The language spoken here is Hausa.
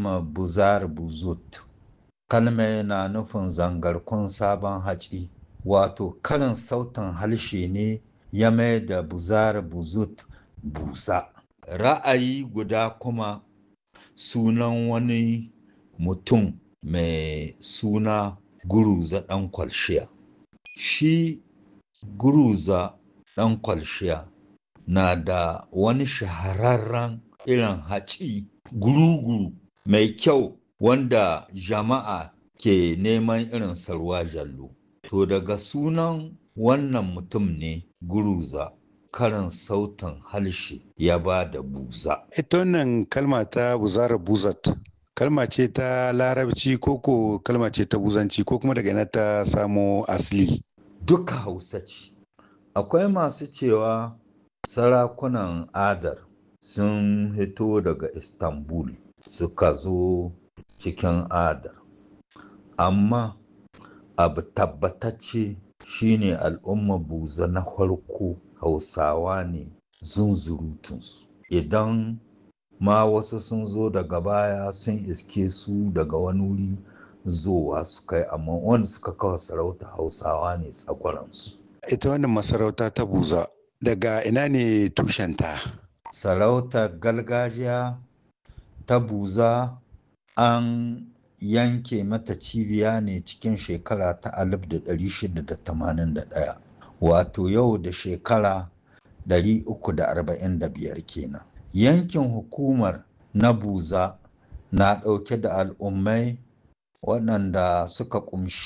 kalmar buzar buzut kalmar na nufin zangarkun sabon haci wato karin sautin harshe ne ya mai da buzar buzut busa ra'ayi guda kuma sunan wani mutum mai suna guruza ɗan kwalshiya shi guruza ɗan kwalshiya na da wani shahararren irin haci guruguru mai kyau wanda jama'a ke neman irin sarwa jallo to daga sunan wannan mutum ne guruza karin sautin harshe ya ba da buza ita wannan kalma ta buzara buzat kalma ce ta larabci ko ko kalma ce ta buzanci ko kuma daga ina ta samo asali duka hausa ce akwai masu cewa sarakunan adar sun hito daga istanbul suka zo cikin adar amma abu tabbatacce shine al'umma buza na farko hausawa ne zunzurutunsu idan ma wasu sun zo daga baya sun iske su daga wani wuri zowa su kai amma wanda suka kawo sarauta hausawa ne tsakwaransu ita wannan masarauta ta buza daga ina ne tushenta sarautar gargajiya ta buza an yanke mata cibiya ne cikin shekara ta 1681 wato yau da shekara 345 kenan yankin hukumar na buza na ɗauke da al'ummai waɗanda suka ƙumshi